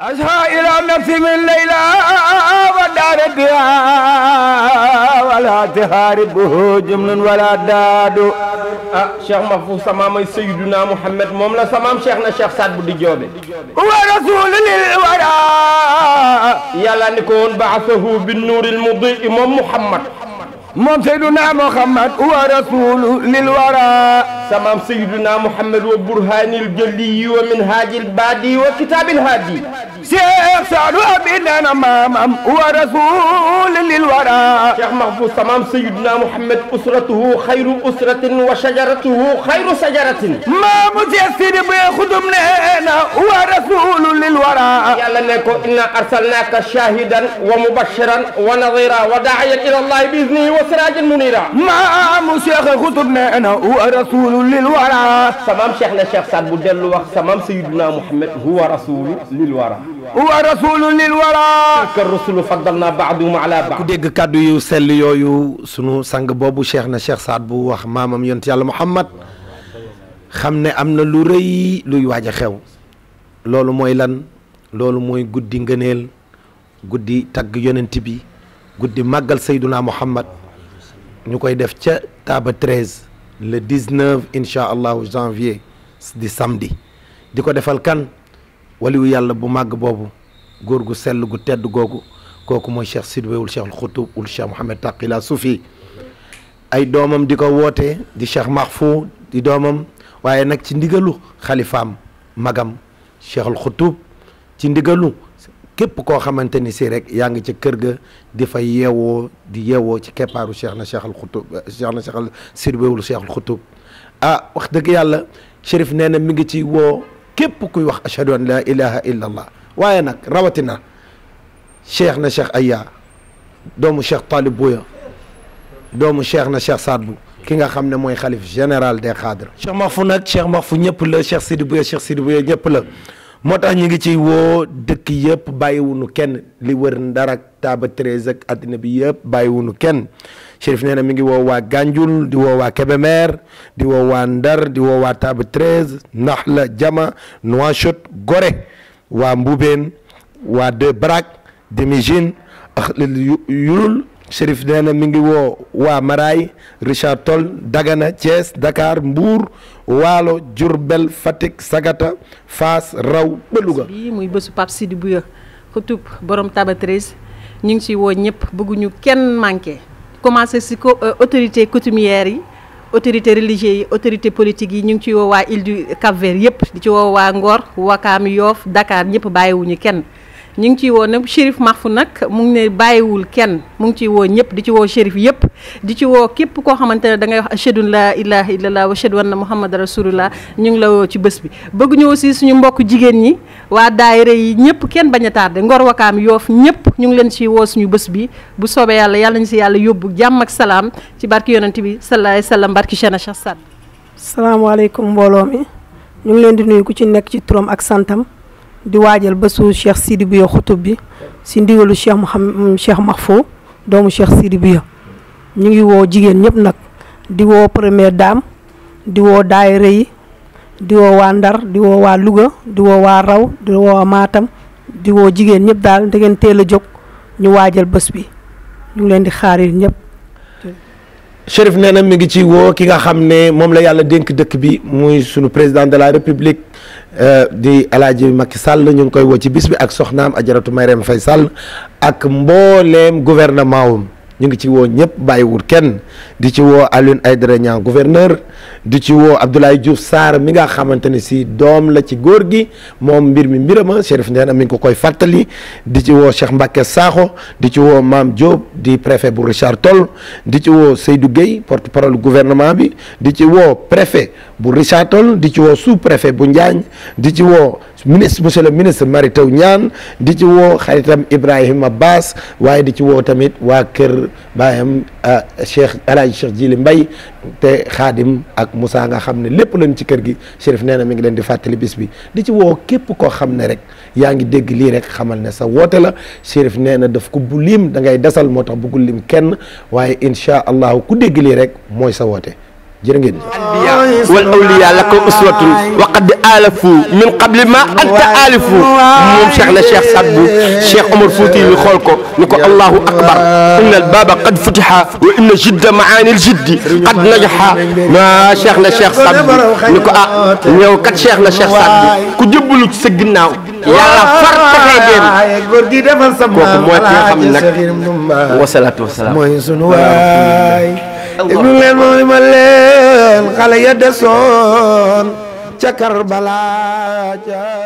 أشهى إلى نفسي من ليلى ودار ولا تهاربه جمل ولا داد ah Cheikh Mahfou sama may Seydina Mouhamed moom la samaam Cheikh na Cheikh Saad bu di joobe ورسول للورى yàlla ni ko woon baasahu bi nuuril mudii moom Mouhamad moom Seydina Muhammad wa rasul lil wara samaam Seydina Mouhamed wa burhaanil jëli wa minhaajil baadi wa kitaabil haadi Cheikh Saadu Abi nana maamam wa rasul lil wara Cheikh Mahfou samaam Seydina Mouhamed usratuhu xayru usratin wa shajaratuhu xayru sajaratin maamu Cheikh Sidi Bey xudum neena wa rasul lil wara yàlla ne ko inna arsalnaaka shahidan wa mubashiran wa nadira wa daa'iyan ila allahi bi idnihi wa sirajan munira maamu Cheikh xudum neena wa rasul lil wara samaam Cheikh na Cheikh Saad bu dellu wax samaam Seydina Mouhamed huwa rasulu lil wara wa rasul lil wara ka rusulu faddalna ba'dahum ala ku ba'd dégg kàddu yu sell yooyu sunu sang boobu cheikh na cheikh Saad bu wax maamam yonent yàlla Muhammad xam ne am na lu rëy luy waaj a xew loolu mooy lan loolu mooy guddi ngëneel guddi tagg yonent bi guddi màggal sayduna Muhammad ñu koy def ca Taaba 13 le 19 incha allahu janvier di samedi di ko defal kan waliwu yàlla bu màgg boobu góor gu sell gu tedd googu kooku mooy cheikh sidwewul cheikh alxutub ul cheikh Mouhamed Taqila Soufi ay doomam di ko woote di cheikh Mahfou di doomam waaye nag ci ndigalu xalifaam magam cheikh alxutub ci ndigalu képp koo xamante ni si rek yaa ngi ca kër ga di fa yeewoo di yeewoo ci keppaaru cheikh na cheikh alxutub cheikh na cheikh al sidwewul cheikh alxutub ah wax dëgg yàlla chérif nee na mi ngi ci woo képp kuy wax ashhadu an la ilaha illa allah waaye nag rawatina cheikh na cheikh Aya doomu cheikh Talib Bouya doomu cheikh na cheikh Saad bu ki nga xam ne mooy xalif général des cadres cheikh Mahfou nag cheikh Mahfou ñëpp la cheikh Sidi Bouya cheikh Sidi Bouya ñëpp la moo tax ñu ngi ciy woo dëkk yëpp bàyyiwunu kenn li wër Ndar ak Taaba Treize ak àddina bi yëpp bàyyiwunu kenn Chérif nee na mi ngi woo waa Ganjul di woo waa Kébémer di woo waa Ndar di woo waa Taaba Treize Naxla Jama Nouakchott Gorée waa Mboubeen waa De Brak Demijin ak yulul Chérif nee na mi ngi woo waa Maraay Richard Toll Dagana Thiès Dakar Mbour Waalo Diourbel Fatick Sagata Fass Raw ba Louga bii muy bésu Pape Sidi Bouya xutub borom Taaba 13 ñu ngi ci woo ñëpp bëgguñu kenn manqué commencé ci ko autorité coutumière yi autorité religieux yi autorité politique yi ñu ngi ci woo waa île du Cap-Vert yëpp di ci woo waa Ngor Wakaam Yoof Dakar ñëpp bàyyiwuñu kenn ñu ngi ciy woo nag Chérif Mahfou nag mu ngi ne bàyyiwul kenn mu ngi ciy woo ñëpp di ci woo Chérif yëpp di ci woo képp koo xamante ne da ngay wax ashhadu an laa ilaaha illallah wa ashhadu anna muhammad rasulullah ñu ngi la woo ci bés bi bëgg ñu aussi suñu mbokk jigéen ñi waa daayira yi ñëpp kenn bañ a tardé Ngor Wakaam Yoof ñëpp ñu ngi leen ci woo suñu bés bi bu soobee yàlla yàlla ñu si yàlla yóbbu jàmm ak salaam ci barki yonent bi sallallahu alayhi wa sallam barki Cheikhna Cheikh Saad salaamaaleykum mbooloo mi ñu ngi leen di nuyu ku ci nekk ci turam ak santam di waajal bésu cheikh Sidi Bouya xutub bi si ndigalu cheikh Mouhamed cheikh Mahfou doomu cheikh Sidi Bouya ñu ngi woo jigéen ñëpp nag di woo première dame di woo daayira yi di woo waa Ndar di woo waa Louga di woo waa Raw di woo waa Matam di woo jigéen ñëpp daal da ngeen teel a jóg ñu waajal bés bi ñu ngi leen di xaar yi ñëpp. Chérif nee na mi ngi ci woo ki nga xam ne moom la yàlla dénk dëkk bi muy sunu président de la république di El Hadj Macky Sall ñu ngi koy woo ci bis bi ak soxnaam Ajaratu Marième Faye Sall ak mbooleem gouvernement wam ñu ngi ci woo ñëpp bàyyiwul kenn di ci woo Alioune Aïdara Niang gouverneur di ci woo Abdoulaye Diouf Sarr mi nga xamante ne si doom la ci góor gi moom mbir mi mbirama Chérif nee na mi ngi ko koy fàttali di ci woo Cheikh Mbacke Sakho di ci woo Mame Diop di préfet bu Richard Toll di ci woo Seydou Gueye porte parole gouvernement bi di ci woo préfet bu Richard Toll di ci woo sous préfet bu Njaañ di ci woo ministre monsieur le ministre Mary Teuw Niane di ci woo xaritam Ibrahima Bass waaye di ci woo tamit waa kër baayam Cheikh El Hadj Cheikh Jili Mbaye te xaadim ak Moussa nga xam ne lépp lañ ci kër gi Chérif nee na mi ngi leen di fàttali bis bi di ci woo képp koo xam ne rek yaa ngi dégg lii rek xamal ne sa woote la Chérif nee na daf ko bu lim da ngay desal moo tax bëggul lim kenn waaye incha allahu ku dégg lii rek mooy sa woote jërë ngeen jëf. wal awliya laka uswatun wa qad alafu min qabli ma anta alifu moom Cheikh na Cheikh Saad Bou Cheikh Omar Fouti yi xool ko ni ko allahu akbar inna al baba qad futiha wa inna jidda maani al jiddi qad najaha ma Cheikh na Cheikh Saad Bou ni ko ah ñëw kat Cheikh na Cheikh Saad Bou ku jëbbalu ci sa ginnaaw yàlla far taxee dem góor gi defal sa kooku mooy ki nga xam ne nag nag wasalaatu wasalaam mooy sunu waay déglu leen mooy ma leen xale ya desoon ca Karbala ca